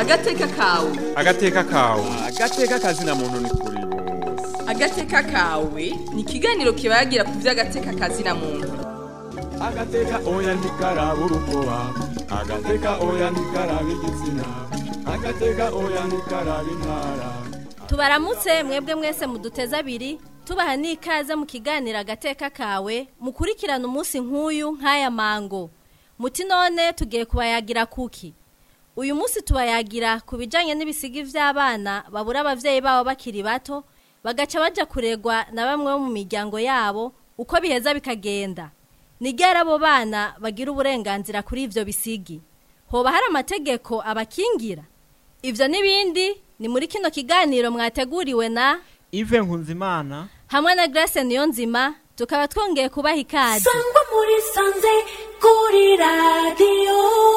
agateka kawe agateka kawe agateka kazina muntu ni kuri bose agateka kawe ni ikiganiro kibagira ku by'agateka kazina muntu agateka oya ntikaraba urukoba agateka oya ntikaraba igitsina agateka oya ntikaraba intara tubaramutse mwebwe mwese muduteze abiri tubaha n'ikaze mu kiganiro agateka kawe mukurikirana umunsi nk'uyu nk'aya mango muti none tugiye kubayagira kuki uyu munsi tubayagira ku bijyanye n'ibisigi by'abana babura ababyeyi babo bakiri bato bagaca bajya kuregwa na bamwe bo mu miryango yabo uko biheza bikagenda nigera abo bana bagira uburenganzira kuri ibyo bisigi hoba hari amategeko abakingira ibyo n'ibindi ni muri kino kiganiro mwateguriwe na Ive Nkunzimana hamwe na Grace Niyonzima tukaba twongeye kubaha ikaze sangwa muri sanze kuri radiyo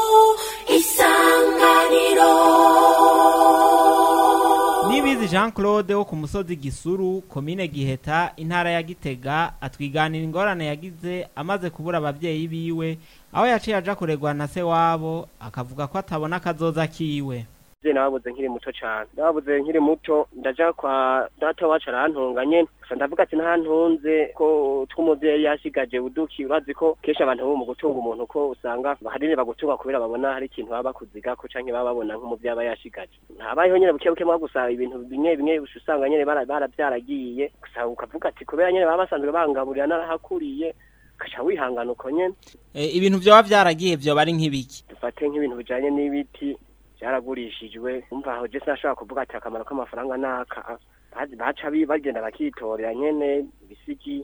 isanganiro Nibizi Jean Claude wo ku musozi Gisuru komine Giheta intara ya Gitega atwiganira ingorane yagize amaze kubura abavyeyi biwe aho yaciye aja kuregwa na se wabo akavuga ko atabona akazoza kiwe je nababuze nkiri muto cane nababuze nkiri muto ndaja kwa data wacu arantunga nyene gusa ndavuga ati ntantunze ko tw'umuvyeyi yashigaje uduki urazi ko kenshi abantu bo mu gutunga umuntu ko usanga ahanini bagutunga kubera babona hari ikintu baba bakuzigako canke baba babona nk'umuvyeyi aba yashigaje ntabayeho nyene buke buke mwa gusa ibintu bimwe bimwe usanga nyene bara- baravyaragiye gusa ukavuga ati kubera nyene baba basanzwe bangaburira narahakuriye ukaca wihangana uko nyene e, ibintu vyoba vyaragiye vyoba ari nk'ibiki dufate nk'ibintu bijanye n'ibiti byaragurishijwe umva aho je sinashobora kuvuga ati akamaro k'amafaranga naka bazi- baca bi- bagenda bakitorera nyene ibisigi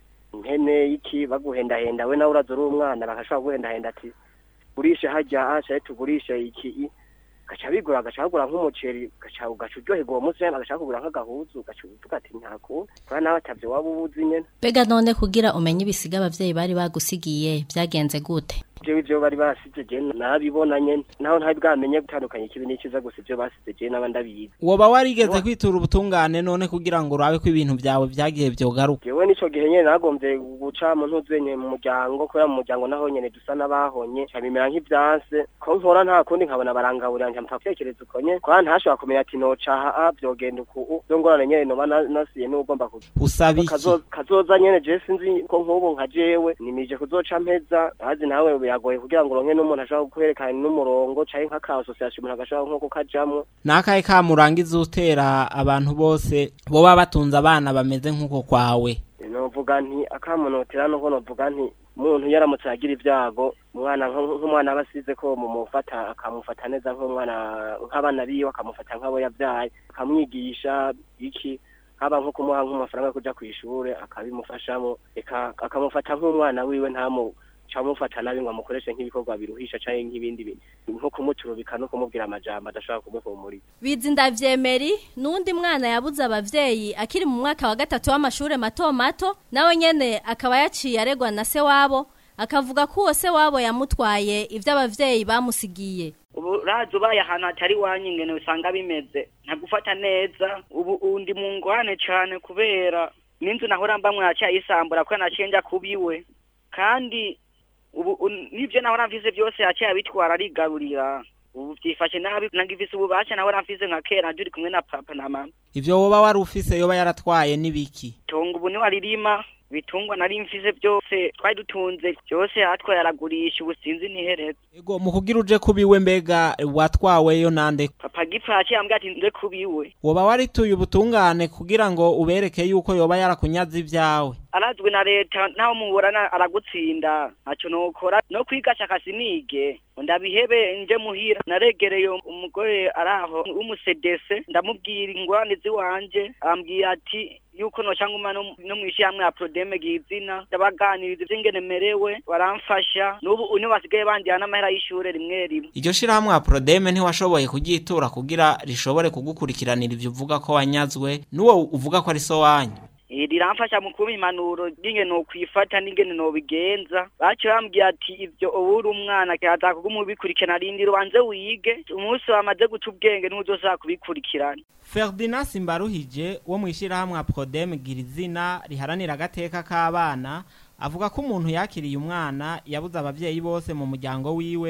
impene iki baguhendahenda we nawe uraza uri umwana bagashobora kuguhendahenda ati gurishe harya ashaye tugurishe iki i." gaca bigura agaca bagura nk'umuceri gaca ugaca uryoherwa uwo munsi nyene agaca kugura nk'agahuzu ugaca uvuga ati ntakunda kubera nawe atavyo waba ubuzi nyene Bega none kugira umenye ibisiga abavyeyi bari bagusigiye byagenze gute jewe ivyo bari basize je nabibona nyene naho ntari bwamenye gutandukanya ikibi n'iciza gusa ivyo basize je naba ndabizi woba warigeze kwitura ubutungane none kugira ngo urabe ko ibintu vyawe vyagiye vyogaruka jewe nico gihe nyene nagomvye guca mu ntuzenye mu muryango kubera mu muryango naho nyene dusa n'abahonye cabimera nk'ivyanse ko nkora nta kundi nkabona barangaburira nca mpfa gutekereza uko nyene kubera ntashobora kumenya ati noca a vyogenda uku vyo ngorane nyene noba na- nasiye n'ugomba kugira usaba iki Kazo- kazoza nyene je sinzi ko nk'ubu nka jewe nimije kuzoca mpeza azi nawe biragoye kugira ngo uronke n'umuntu ashobora kukwerekana n'umurongo canke nk'aka association umuntu agashobora nko kukajamwo nakahe kamurangiza utera abantu bose boba batunze abana bameze nk'uko kwawe novuga nti akamunotera nuko novuga nti umuntu yaramutse agira ibyago umwana nk- nk'umwana aba asize ko mumufata akamufata neza nk'umwana nk'abana biwe akamufata nk'abo yabyaye akamwigisha iki haba nko kumuha nk'amafaranga yo kuja kw'ishure akabimufashamo eka akamufata nk'umwana wiwe ntamu camufata nabi ngo amukoreshe nk'ibikorwa biruhisha canke nk'ibindi bintu nko kumuturubika no kumubwira amajambo adashobora kumuhumuriza bizi ndavyemeri n'undi mwana yabuze abavyeyi akiri mu mwaka wa gatatu w'amashure mato mato nawe nyene akaba yaciye aregwa na se wabo akavuga ko uwo se wabo yamutwaye ivyo abavyeyi bamusigiye ubu urazi ubaye ahantu hatari iwanyu ingene usanga bimeze ntagufata neza ubu undi mu ngwane cane kubera n'inzu nahora mbamwe yacyayisambura kubera naciye nja kubiwe kandi ubu un- n'ivyo nahora mfise vyose yaciye abitwara arigarurira ubu vyifashe nabi nagifise ububasha nahora mfise nka kera turi kumwe na papa na mama ivyo woba wari ufise yoba yaratwaye n'ibiki itongo ubu niwe aririma ibitungwa nari mfise vyose twari dutunze vyose yatwaye aragurisha ubu sinzi nihereza ego mu kugira uje kubiwe mbega watwaweyo nande papa gipfa yaciye ambwira ati nze kubiwe woba warituye ubutungane kugira ngo ubereke yuko yoba yarakunyaze ivyawe arazwi na leta naho muburana aragutsinda ntacyo nokora no kwiga shaka sinige ndabihebe nje muhira naregereye umugore araho w'umusedese ndamubwira ingorane ziwanje ambwira ati yuko nocanguma no no mw'ishirahamwe ya prodeme gizina ndabaganiriza ivy'ingene merewe baramfasha n'ubu une basigaye bandiha n'amahera y'ishure rimwe rimwe iryo shirahamwe prodeme ntiwashoboye kugitura kugira rishobore kugukurikiranira ivyo uvuga ko wanyazwe n'uwo uvuga ko ari so wanyu Eh, riramfasha mu kuba impanuro n'ingene nokwifata n'ingene nobigenza baciye bambwira ati ivyo ubu uri umwana kirazaka kuguma ubikurikirana rindira ubanze wige umunsi wamaze guca ubwenge ntuzosaba kubikurikirana Ferdinand Simbaruhije wo mu ishirahamwe Prodem Girizina riharanira agateka k'abana avuga ko umuntu yakiriye umwana yabuze abavyeyi bose mu muryango wiwe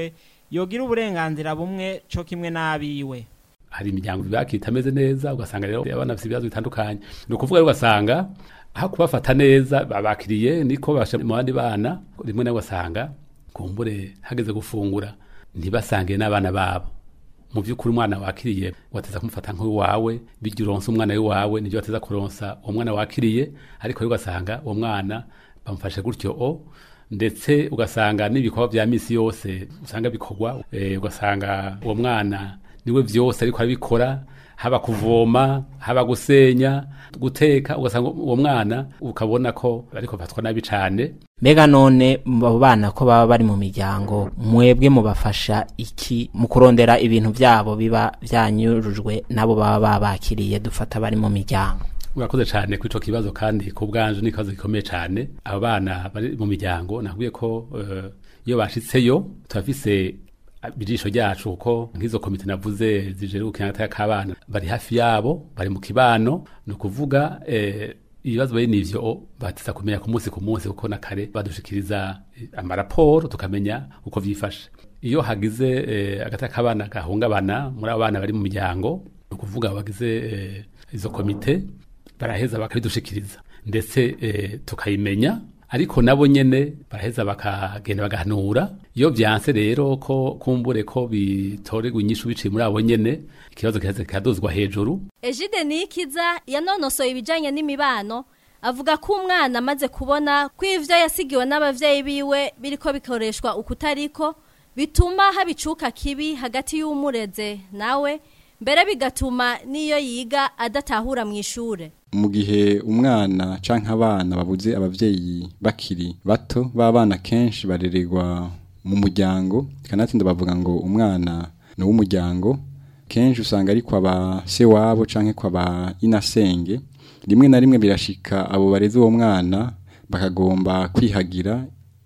yogira uburenganzira bumwe co kimwe n'abiwe hari imiryango ibaki itameze neza ugasanga rero abana bafite ibibazo bitandukanye ni ukuvuga rero ugasanga aho kubafata neza babakiriye niko basha mu bandi bana rimwe na ugasanga kumbure hageze gufungura ntibasange n'abana babo mu by'ukuri umwana wakiriye wateza kumufata nk'uwawe bijya uronsa umwana w'iwawe nibyo wateza kuronsa uwo mwana wakiriye ariko rero ugasanga uwo mwana bamufashe gutyo o ndetse ugasanga n'ibikorwa bya misi yose usanga bikorwa eh, ugasanga uwo mwana niwe byose ariko arabikora haba kuvoma haba gusenya guteka ugasanga uwo mwana ukabona ko ariko bafatwa nabi cyane mbega none abo bana ko baba bari mu miryango mwebwe mubafasha iki mu kurondera ibintu byabo biba byanyurujwe nabo baba babakiriye dufata bari mu miryango urakoze cyane kuri icyo kibazo kandi ku bwanje ni ikibazo gikomeye cyane abo bana bari mu miryango nakubwiye ko eh, iyo bashitseyo turafise ijisho ryacu kuko nk'izo komite navuze zijejwe gukina k'abana bari hafi yabo bari mu kibano ni ukuvuga eh, ibibazo bari nivyo bateza kumenya ku munsi ku munsi kuko na kare badushikiriza eh, amaraporo tukamenya uko vyifashe iyo hagize eh, agata k'abana gahungabana muri abo bana bari mu miryango ni ukuvuga bagize eh, izo komite baraheza bakabidushikiriza ndetse eh, tukayimenya ariko nabo nyene baraheza bakagenda bagahanura iyo vyanse rero ko kumbure ko bitorerwa inyishu biciye muri abo nyene ikibazo kiheze kikaduzwa hejuru Ejide Nikiza yanonosoye ibijanye n'imibano avuga ko umwana amaze kubona ko ivyo yasigiwe n'abavyeyi biwe biriko bikoreshwa ukutariko bituma habicuka kibi hagati y'umureze nawe mbere bigatuma n'iyo yiga adatahura mu ishure mu gihe umwana canke abana babuze abavyeyi bakiri bato b'abana kenshi barererwa mu muryango kanatsinda bavuga ngo umwana ni uw'umuryango kenshi usanga ari kwa ba se wabo canke kwa ba inasenge rimwe na rimwe birashika abo bareze uwo mwana bakagomba kwihagira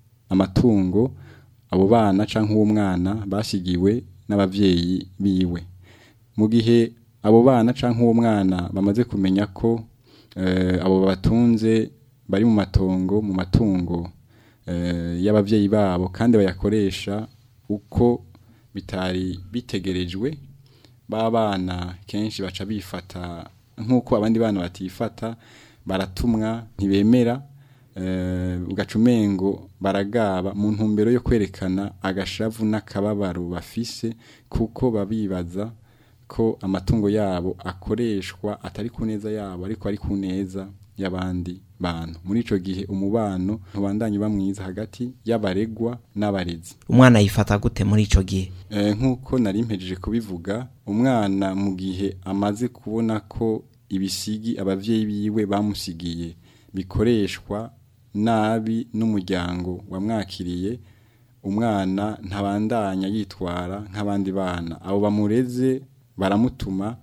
amatungo abo bana canke uwo mwana basigiwe n'abavyeyi biwe mu gihe abo bana canke uwo mwana bamaze kumenya ko eh, abo batunze bari mu matongo mu matungo eh, y'abavyeyi babo kandi bayakoresha uko bitari bitegerejwe ba bana kenshi baca bifata nk'uko abandi bana batifata baratumwa ntibemera eh, ugaca umengo baragaba mu ntumbero yo kwerekana agashavu n'akababaro bafise kuko babibaza ko amatungo yabo akoreshwa atari ku neza yabo ariko ari ku neza y'abandi bantu muri ico gihe umubano ntubandanye uba mwiza hagati y'abaregwa n'abarezi umwana yifata gute muri ico gihe Eh, nk'uko nari mpejeje kubivuga umwana mu gihe amaze kubona ko ibisigi abavyeyi biwe bamusigiye bikoreshwa nabi n'umuryango wamwakiriye umwana ntabandanya yitwara nk'abandi bana abo bamureze baramutuma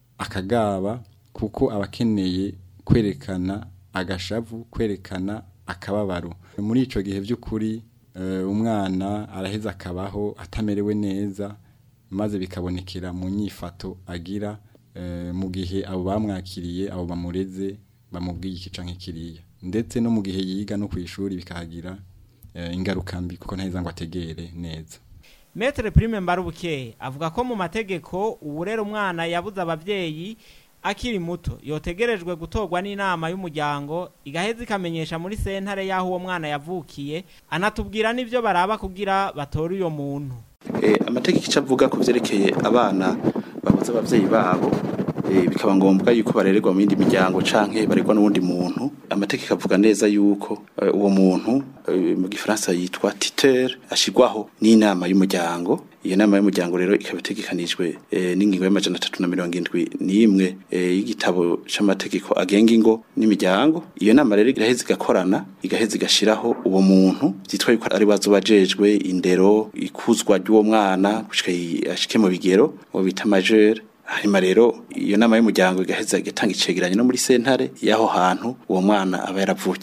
akagaba kuko abakeneye kwerekana agashavu kwerekana akababaro muri ico gihe by'ukuri eh, umwana araheza akabaho atamerewe neza maze bikabonekera mu nyifato agira eh, mu gihe abo bamwakiriye abo bamureze bamubwiye iki canke kiriya ndetse no mu gihe yiga no ku ishuri bikahagira eh, ingaruka mbi kuko ntaheza ngo ategere neza Metre Prime Mbarubuke avuga ko mu mategeko uburera umwana yabuze abavyeyi akiri muto yotegerejwe gutorwa n'inama y'umuryango igaheza ikamenyesha muri sentare y'aho uwo mwana yavukiye anatubwira n'ivyo baraba kugira batore uyo muntu Eh, amategeko icyo avuga ku byerekeye abana babuze ababyeyi babo eh, bikaba ngombwa yuko barererwa mu yindi miryango canke barerwa n'uwundi muntu amategeko avuga neza yuko eh, uwo muntu eh, mu gifaransa yitwa titeur ashigwaho n'inama y'umuryango iyo nama y'umuryango rero ikaba itegekanijwe eh, n'ingingo y'amajana atatu na mirongo indwi n'imwe eh, y'igitabo c'amategeko agenga ingo n'imiryango iyo nama rero iraheza igakorana igaheza igashiraho uwo muntu vyitwa yuko ari bazo bajejwe indero ikuzwa ry'uwo mwana gushika yi- ashike mu bigero uwo bita majeur hanyuma rero iyo nama y'umuryango igaheza igatanga icegeranyo no muri sentare y'aho hantu uwo mwana aba yaravukiye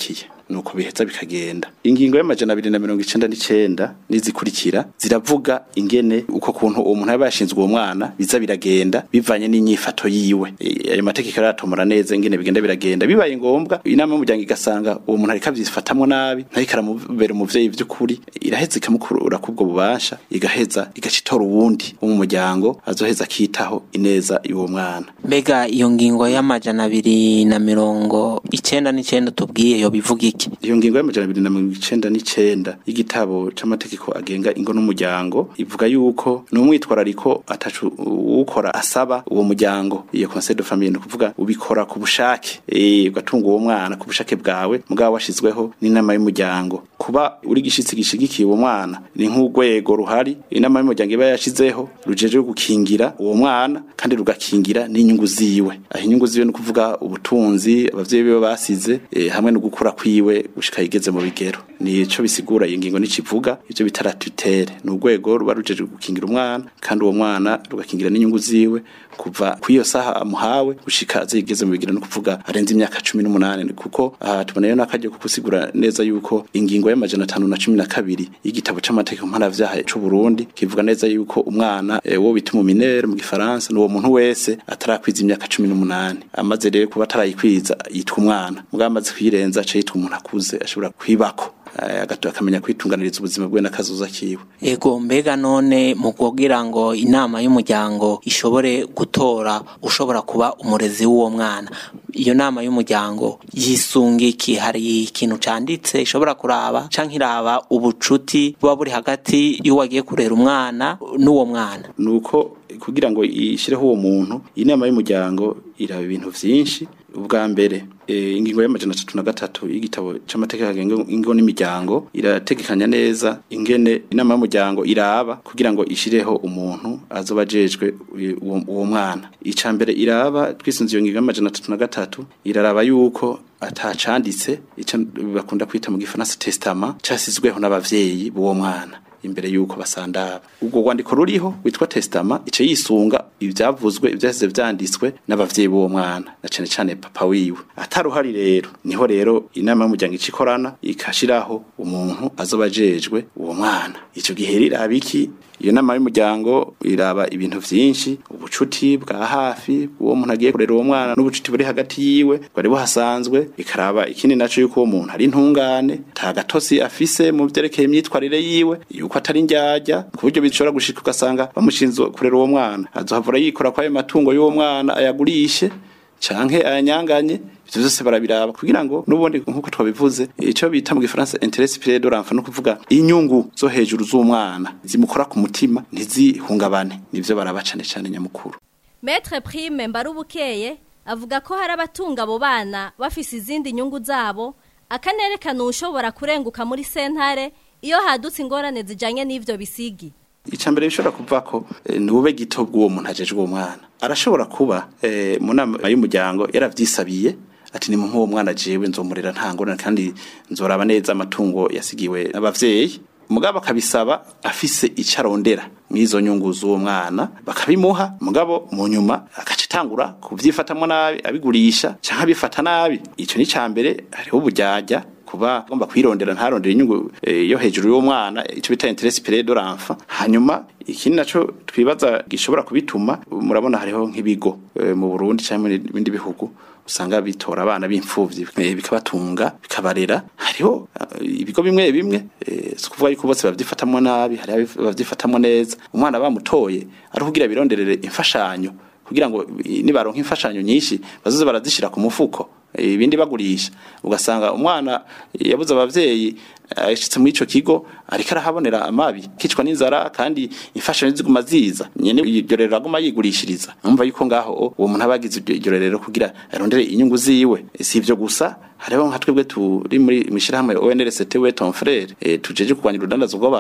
nuko biheza bikagenda ingingo y'amajana abiri na mirongo icenda n'icenda n'izikurikira ziravuga ingene uko kuntu uwo muntu yaba yashinzwe uwo mwana biza biragenda bivanye n'inyifato yiwe E, ayo mategeko aratomora neza ingene bigenda biragenda bibaye ngombwa inama y'umuryango igasanga uwo muntu ariko avyifatamwo nabi ntariko aramubera umuvyeyi vy'ukuri iraheza ikamukura kubwo bubasha igaheza igaca itora uwundi wo mu muryango azoheza akitaho ineza y'uwo mwana mbega iyo ngingo y'amajana abiri na mirongo icenda n'icenda tubwiye yo bivuga iki iyo ngingo y'amajana abiri na mirongo icenda n'icenda y'igitabo c'amategeko agenga ingo n'umuryango ivuga yuko ni umwitwarariko atacu ukora asaba uwo muryango iyo conseil de famille ni ukuvuga ubikora ku bushake eh, ugatunga uwo mwana ku bushake bwawe mugabo washizweho n'inama y'umuryango kuba uri gishitsi gishigikiye uwo mwana ni nk'urwego ruhari inama y'umuryango iba yashizeho rujejwe gukingira uwo mwana kandi rugakingira n'inyungu ziwe aho inyungu ziwe ni ukuvuga ubutunzi abavyeyi biwe basize eh, hamwe no gukura kwiwe gushika yigeze mu bigero nico bisigura iyi ngingo nicivuga ivyo bitara tutere ni urwego ruba rujejwe gukingira umwana kandi uwo mwana rugakingira n'inyungu ziwe kuva kw'iyo saha amuhawe gushika azigeze mu bigero no kuvuga arenze imyaka cumi n'umunani kuko aha tubonayo n'akaryo ko gusigura neza yuko ingingo y'amajana atanu na cumi na kabiri y'igitabo c'amategeko mpanavyaha c'u Burundi kivuga neza yuko umwana e, wo bita umuminere mu gifaransa n'uwo muntu wese atarakwiza imyaka cumi n'umunani amaze rero kuba atarayikwiza yitwa umwana mugabo amaze kuyirenza aca yitwa umuntu akuze ashobora kwibako eh, agato akamenya kwitunganiriza ubuzima bwe n'akazoza kiwe ego mbega none mu kugira ngo inama y'umuryango ishobore gutora ushobora kuba umurezi w'uwo mwana iyo nama y'umuryango yisunga iki hari ikintu canditse ishobora kuraba canke iraba ubucuti buba buri hagati y'uwagiye kurera umwana n'uwo mwana nuko kugira ngo ishireho uwo muntu inama y'umuryango iraba ibintu vyinshi ubwa mbere e, ingingo y'amajana atatu na gatatu y'igitabo c'amategeko agenga ingo n'imiryango irategekanya neza ingene inama y'umuryango iraba kugira ngo ishireho umuntu azoba ajejwe uwo uwo mwana ica mbere iraba twisunze iyo ngingo y'amajana atatu na gatatu iraraba yuko atacanditse ico bakunda kwita mu gifaransa testament casizweho n'abavyeyi b'uwo mwana imbere yuko basandaba ubwo rwandiko ruriho witwa testament ico yisunga ivyavuzwe ivyaheze vyanditswe n'abavyeyi b'uwo mwana na cane cane papa wiwe ataruhari rero niho rero inama y'umuryango icikorana ikashiraho umuntu azoba ajejwe uwo mwana ico gihe riraba iki iyo nama y'umuryango iraba ibintu vyinshi ubucuti bwa hafi uwo muntu agiye kurera uwo mwana n'ubucuti buri hagati yiwe bwari buhasanzwe ikaraba ikindi naco yuko uwo muntu ari intungane nta gatosi afise mu vyerekeye imyitwarire yiwe yuko atari indyarya ku buryo bishobora gushika ugasanga bamushinzwe kurera uwo mwana azohavura yikora kwayo matungo y'uwo mwana ayagurishe canke ayanyanganye ivyo vyose barabiraba kugira ngo n'ubundi nkuko twabivuze ico bita mu gifaransa intérêt supérieur de l'enfant no kuvuga inyungu zo hejuru z'umwana zimukora ku mutima ntizihungabane nivyo baraba cane cane nyamukuru Maître Prime Mbarubukeye avuga ko hari abatunga abo bana bafise izindi nyungu zabo akanerekana ushobora kurenguka muri sentare iyo hadutse ingorane zijanye n'ivyo bisigi icambere bishobora kuva ko eh, nube gito bw'uwo muntu ajejwe uwo mwana arashobora kuba eh, mu nama y'umuryango yaravyisabiye ati ni mu nk'uwo mwana jewe nzomurera nta ngorane kandi nzoraba neza amatungo yasigiwe n'abavyeyi mugabo akabisaba afise ico arondera mw'izo nyungu z'uwo mwana bakabimuha mugabo mu nyuma agaca itangura kuvyifatamwo nabi abigurisha canke abifata nabi ico ni cambere hariho uburyarya kuba agomba kwirondera ntarondera inyungu e, yo hejuru y'uwo mwana ico bita intérêt supérieur de l'enfant hanyuma ikindi naco twibaza gishobora kubituma murabona hariho nk'ibigo e, mu Burundi cyangwa mu bindi bihugu usanga bitora abana b'imfuvyi e, bikabatunga bikabarera hariho uh, ibigo bimwe bimwe e, si kuvuga yuko bose bavyifatamwo nabi hari bavyifatamwo neza umwana bamutoye ari kugira bironderere imfashanyo kugira ngo nibaronka imfashanyo nyinshi bazoze barazishira ku mufuko ibindi bagurisha ugasanga umwana yabuze abavyeyi ashitse muri ico kigo ariko arahabonera amabi kicwa n'inzara kandi imfashanyo ziguma ziza nyene iryo rero aguma yigurishiriza umva yuko ngaho uwo muntu abagize iryo rero kugira arondere inyungu ziwe si ivyo gusa hariho nka twebwe turi muri mishirahamwe ONRCT we ton frère e, tujeje kurwanya urudandazo rw'abantu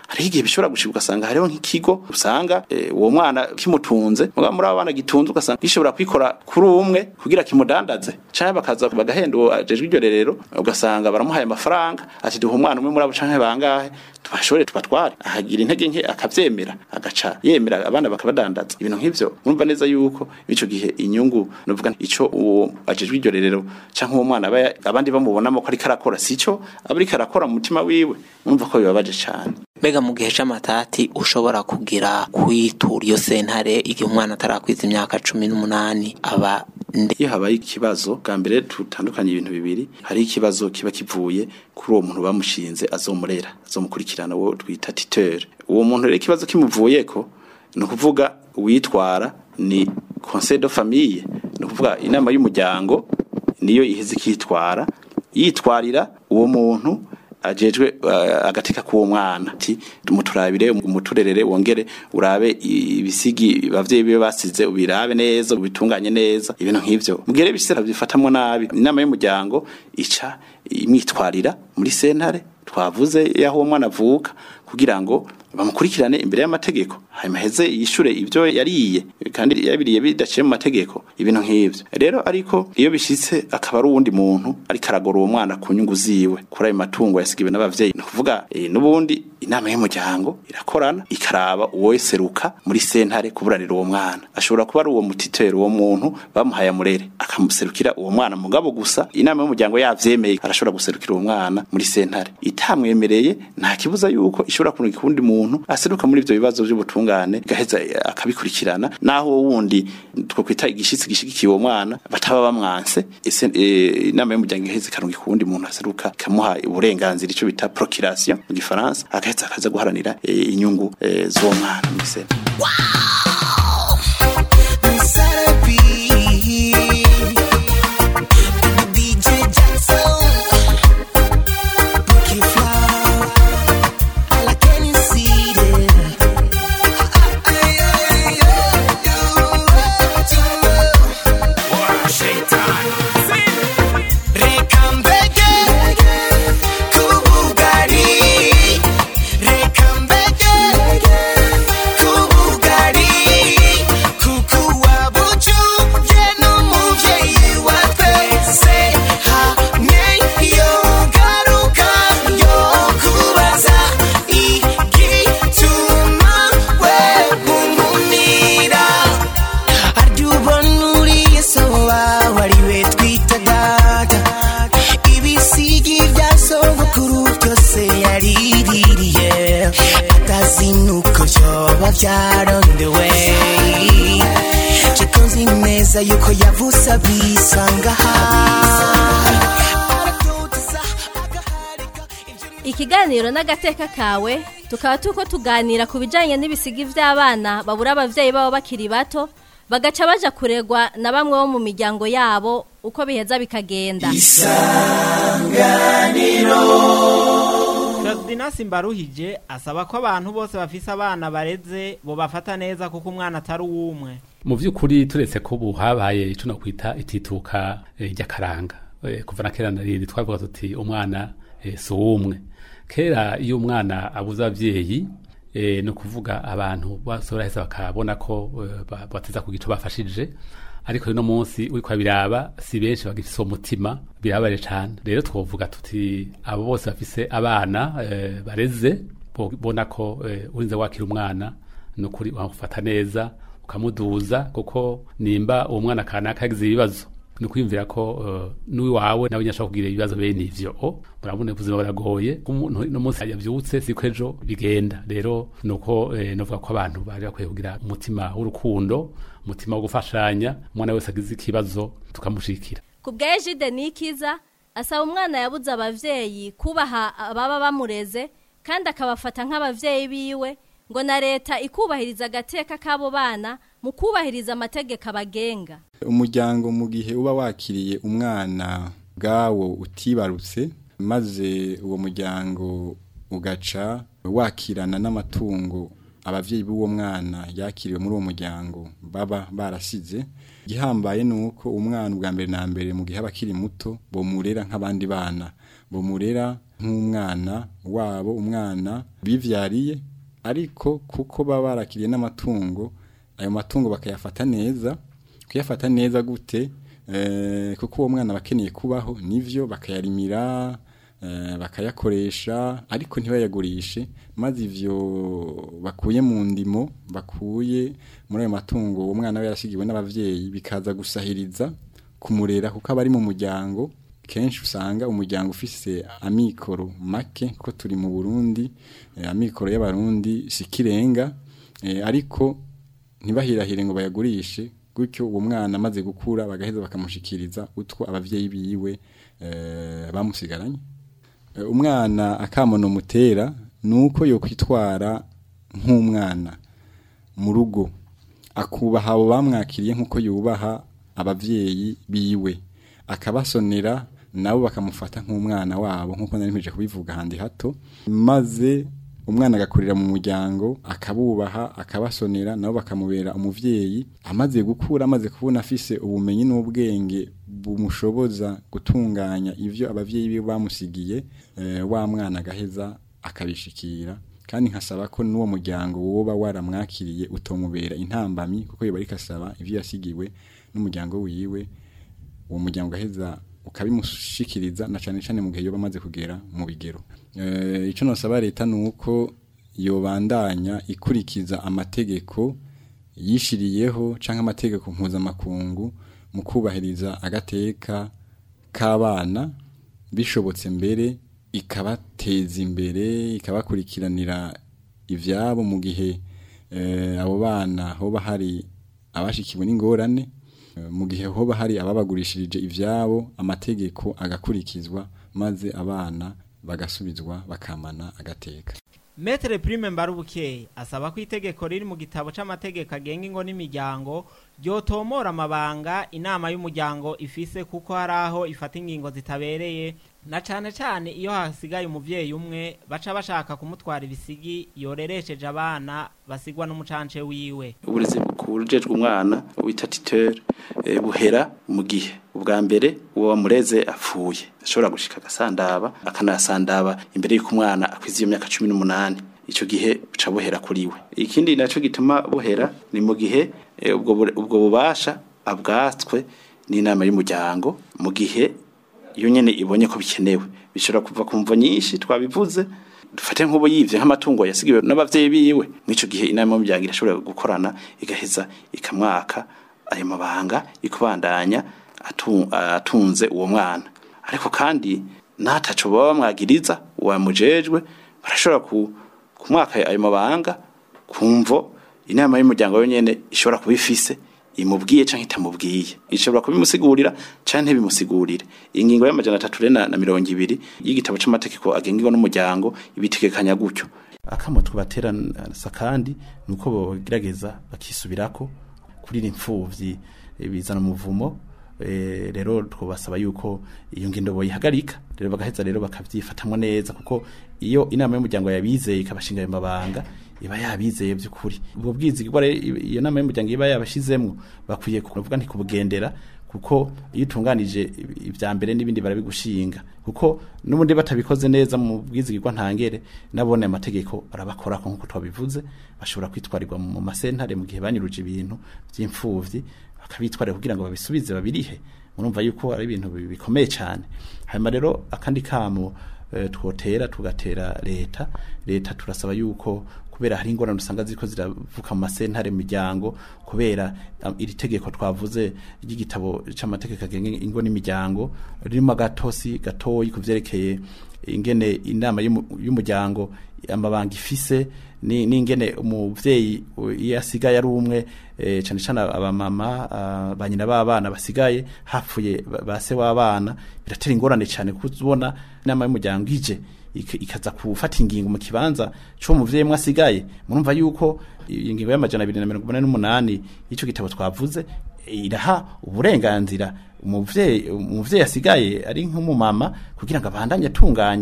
hariho igihe bishobora gushika ugasanga hariho nk'ikigo usanga eh, uwo mwana kimutunze mugabo muri abo bana gitunze ugasanga gishobora kwikora kuri umwe kugira kimudandaze canke bakaza bagahenda uwo ajejwe iryo rerero ugasanga baramuhaye amafaranga ati duha umwana umwe muri abo canke bangahe tubashobore tubatware ahagira intege nke akavyemera agaca yemera abana bakabadandaza ibintu nk'ivyo urumva neza yuko ico gihe inyungu novuga ico uwo ajejwe iryo rerero canke uwo mwana aba abandi bamubonamo ko ariko arakora sico aba ariko arakora mu mutima wiwe urumva ko bibabaje cane mbega mu gihe c'amatati ushobora kugira kwitura iyo sentare igihe umwana atarakwiza imyaka cumi n'umunani aba iyo habaye ikibazo bwa mbere tutandukanye ibintu bibiri hari ikibazo kiba kivuye kuri uwo muntu bamushinze azomurera azomukurikirana uwo twita titeur uwo muntu rero ikibazo kimuvuyeko ni ukuvuga uwitwara ni conseil de famille ni ukuvuga inama y'umuryango niyo iheze ikitwara yitwarira uwo muntu ajejwe uh, agateka k'uwo mwana ati muturabire umuturerere wongere urabe ibisigi bavyeyi bibe basize ubirabe neza ubitunganye neza ibintu nk'ivyo mugere bisera bifatamwo nabi inama y'umuryango ica imwitwarira muri sentare twavuze yaho uwo mwana avuka kugira ngo bamukurikirane imbere y'amategeko hanyuma heze yishure ivyo yariye kandi yabiriye bidaciye mu mategeko ibintu nk'ivyo rero ariko iyo bishitse akaba ari uwundi muntu ariko aragora uwo mwana ku nyungu ziwe kuri ayo matungo yasigiwe n'abavyeyi ni ukuvuga e, n'ubundi inama y'umuryango irakorana ikaraba uwo seruka muri sentare kuburanira uwo mwana ashobora kuba ari uwo mutitero uwo muntu bamuhaye amurere akamuserukira uwo mwana mugabo gusa inama y'umuryango yavyemeye arashobora guserukira uwo mwana muri sentare itamwemereye nta kibuza yuko ishobora kurungika uwundi muntu aseruka muri ivyo bibazo vy'ubutungane gaheza akabikurikirana naho wundi two kwita igishitsi gishigikiye uwo mwana bataba bamwanse inama y'umuryango iheze ikarungika uwundi muntu aseruka ikamuha uburenganzira ico bita procuration mu gifaransa agaheza akaza guharanira inyungu z'uwo mwana muri sentare byarondewe cikunzi neza yuko yavuze abisanga ikiganiro n'agateka kawe tukaba tuko tuganira ku bijyanye n'ibisigi by'abana babura ababyeyi babo bakiri bato bagaca baja kuregwa na bamwe bo mu miryango yabo uko biheza bikagenda isanganiro Dinasi Mbaruhije asaba ko abantu bose bafise abana bareze bo bafata neza kuko umwana atari uwumwe mu by'ukuri turetse ko ubu habaye icyo nakwita itituka ry'akaranga kuva na kera narindi twavuga tuti umwana si uwumwe kera iyo umwana abuze ababyeyi ni ukuvuga abantu baraheza bakabona ko bateza ku gico bafashije ariko uno munsi uri kwabiraba si benshi bagifise uwo mutima birabaye cyane rero twovuga tuti abo bose bafise abana bareze bona ko urinze wakira umwana ni ukuri wamufata neza ukamuduza kuko nimba uwo mwana kanaka yagize ibibazo ni ukwiyumvira ko n'uwawe nawe nyashaka kugira ibibazo bene ivyo murabona ubuzima buragoye no munsi yavyutse siko ejo bigenda rero nuko novuga ko abantu bari bakwiye kugira umutima w'urukundo umutima wo gufashanya umwana wese agize ikibazo tukamushikira ku bwa ejide nikiza asaba umwana yabuze abavyeyi kubaha ababa bamureze kandi akabafata nk'abavyeyi biwe ngo na leta ikubahiriza agateka k'abo bana mu kubahiriza amategeko abagenga umuryango mu gihe uba wakiriye umwana bwawo utibarutse maze uwo muryango ugaca wakirana n'amatungo abavyeyi b'uwo mwana yakiriwe muri uwo muryango baba barasize igihambaye ni uko umwana ubwa mbere na mbere mu gihe aba akiri muto bomurera nk'abandi bana bumurera nk'umwana wabo umwana bivyariye ariko kuko baba barakiriye n'amatungo ayo matungo bakayafata neza kuyafata neza gute eh, kuko uwo mwana bakeneye kubaho nivyo bakayarimira eh, bakayakoresha ariko ntibayagurishe maze ivyo bakuye mu ndimo bakuye muri ayo matungo uwo mwana we yarashigiwe n'abavyeyi bikaza gusahiriza kumurera kuko aba ari mu muryango kenshi usanga umuryango ufise amikoro make kuko turi mu Burundi eh, amikoro y'abarundi sikirenga eh, ariko ntibahirahire ngo bayagurishe gutyo uwo mwana amaze gukura bagaheza bakamushikiriza utwo abavyeyi biwe eh, bamusigaranye Eh, umwana akamono mutera nuko yo kwitwara nk'umwana mu rugo akubaha abo bamwakiriye nk'uko yubaha abavyeyi biwe akabasonera nabo bakamufata nk'umwana wabo nk'uko nari mpije kubivuga handi hato maze umwana agakurira mu muryango akabubaha akabasonera nabo bakamubera umuvyeyi amaze gukura amaze kubona afise ubumenyi n'ubwenge bumushoboza gutunganya ivyo abavyeyi biwe bamusigiye eh, wa mwana agaheza akabishikira kandi nkasaba ko n'uwo muryango woba waramwakiriye utomubera intambamyi kuko yoba ariko asaba ivyo yasigiwe n'umuryango wiwe uwo muryango ugaheza ukabimushikiriza na cane cane mu gihe yoba amaze kugera mu bigero eh ico nosaba leta nuko yobandanya ikurikiza amategeko yishiriyeho canke amategeko mpuzamakungu mu kubahiriza agateka k'abana bishobotse mbere ikabateza imbere ikabakurikiranira ivyabo mu gihe eh, abo bana hoba hari abashikiwe n'ingorane eh, mu gihe hoba hari ababagurishirije ivyabo amategeko agakurikizwa maze abana bagasubizwa bakamana agateka Metre Prime Mbarubukeye asaba ko itegeko riri mu gitabo c'amategeko agenga ingo n'imiryango ryotomora amabanga inama y'umuryango ifise kuko hari aho ifata ingingo zitabereye na cane cane iyo hasigaye umuvyeyi umwe baca bashaka kumutwara ibisigi yoreresheje abana basigwa n'umucance wiwe uburezi bukujejwe umwana wita titeur eh, buhera mu gihe ubwa mbere uwo wamureze apfuye ashobora gushika agasandaba akanasandaba imbere y'uko umwana akwiza iyo myaka cumi n'umunani ico gihe buca buhera kuri we ikindi naco gituma buhera ni mu gihe eh, ubwo bure- ubwo bubasha abwatswe n'inama y'umuryango mu gihe iyo nyene ibonye ko bikenewe bishobora kuva ku mvo nyinshi twabivuze dufate nk'ubu yivye nk'amatungo yasigiwe n'abavyeyi biwe mw'ico gihe inama y'umuryango irashobora gukorana igaheza ikamwaka ayo mabanga ikubandanya atu- atunze uwo mwana ariko kandi n'ataco baba bamwagiriza uwamujejwe barashobora ku- kumwaka ayo mabanga kumvo inama y'umuryango yonyene ishobora kuba ifise imubwiye canke itamubwiye ishobora kubimusigurira canke ntibimusigurire ingingo y'amajana atatu rena na mirongo ibiri y'igitabo c'amategeko agengwa n'umuryango ibitegekanya gutyo akamo twabateranasa kandi nuko bogerageza bakisubirako kuri impfuvyi eh, bizana umuvumo eh, rero twobasaba yuko iyo ngendo boyihagarika rero bagaheza rero bakavyifatamwo neza kuko iyo inama y'umuryango yabizeye ikabashinga ayo mabanga iba yabizeye by'ukuri ubwo bwizigirwa rero iyo nama y'umuryango iba yabashizemwo bakwiye kuvuga nti kubugendera kuko iyo utunganije ibya mbere n'ibindi barabigushinga kuko n'ubundi batabikoze neza mu bwizigirwa ntangere nabone amategeko arabakora nk'uko twabivuze bashobora kwitwarirwa mu masentare mu gihe banyuruje ibintu by'imfuvyi bakabitwarira kugira ngo babisubize babirihe murumva yuko ari ibintu bi- bikomeye cyane hanyuma rero akandi kamo eh, twotera tugatera leta leta turasaba yuko kubera hari ingorane usanga ziriko ziravuka mu masentare mu miryango kubera um, iri tegeko twavuze ry'igitabo c'amategeko agenga ingo n'imiryango ririmo agatosi gatoyi kuvyerekeye ingene inama y'umu- y'umuryango amabanga ifise ni n'ingene umuvyeyi u- iyo asigaye ari umwe eh, cane cane abamama ah, ba nyina b'abana basigaye hapfuye ba- ba se w'abana biratera ingorane cane kuko ubona inama y'umuryango ije ik- ikaza gufata ingingo mu kibanza co muvyeyi mwe asigaye murumva yuko iyi ngingo y'amajana abiri na mirongo umunani n'umunani y'ico gitabo twavuze iraha uburenganzira umuvyeyi umuvyeyi asigaye ari nk'umumama kugira ngo abandanye atunganya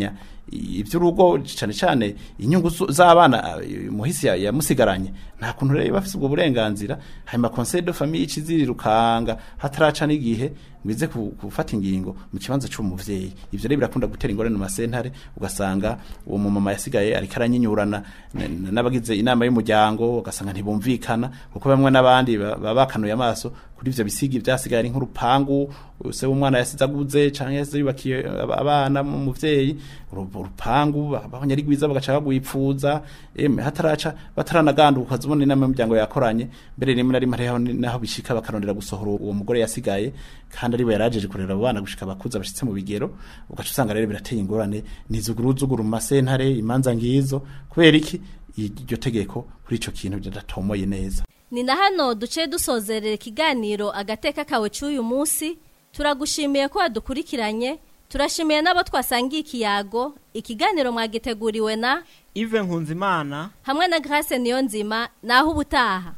iby'urugo cyane cyane inyungu zu- z'abana eh, muhisi ya- yamusigaranye nta kuntu rero bafite ubwo burenganzira hanyuma conseil de famille ikizirirukanga hataraca n'igihe bize ku- gufata ingingo mu kibanza cy'umuvyeyi ivyo rero birakunda gutera ingorane mu masentare ugasanga uwo mumama yasigaye ariko aranyinyurana n- n- n'abagize inama y'umuryango ugasanga ntibumvikana kuko bamwe n'abandi ba- baba bakanuye amaso kuri ivyo bisigi vyasigaye ari nk'urupangu se w'umwana yasize aguze canke yasize yubakiye aba- abana mu muvyeyi uru- urupangu abanyarigwiza bagaca bagwipfuza emwe hataraca bataranaganduka zibona inama y'umuryango yakoranye mbere rimwe na rimwe hariho ni- naho bishika bakarondera gusohora uwo mugore yasigaye kandi ariwe yarajeje kurera abo bana gushika bakuza bashitse mu bigero ugaca usanga rero birateye ingorane nizuguruzuguru mu masentare imanza ngizo kubera iki iryo tegeko kuri ico kintu bidatomoye neza ni na hano duce dusozerera ikiganiro agateka kawe cy'uyu munsi turagushimiye ko wadukurikiranye turashimiye n'abo twasangiye ikiyago ikiganiro mwagiteguriwe na ive nkunzimana hamwe na grace niyo nzima naho ubutaha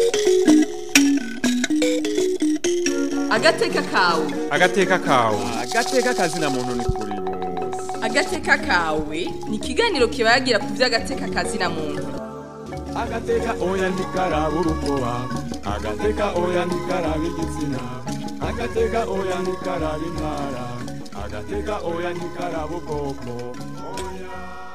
agateka kawe agateka kawe agateka kazina muntu ni kuri bose agateka kawe ni ikiganiro kibagira ku by'agateka kazina muntu agateka oya ntikaraba urukoba agateka oya ntikaraba igitsina agateka oya ntikaraba intara agateka oya ntikaraba ubwoko oya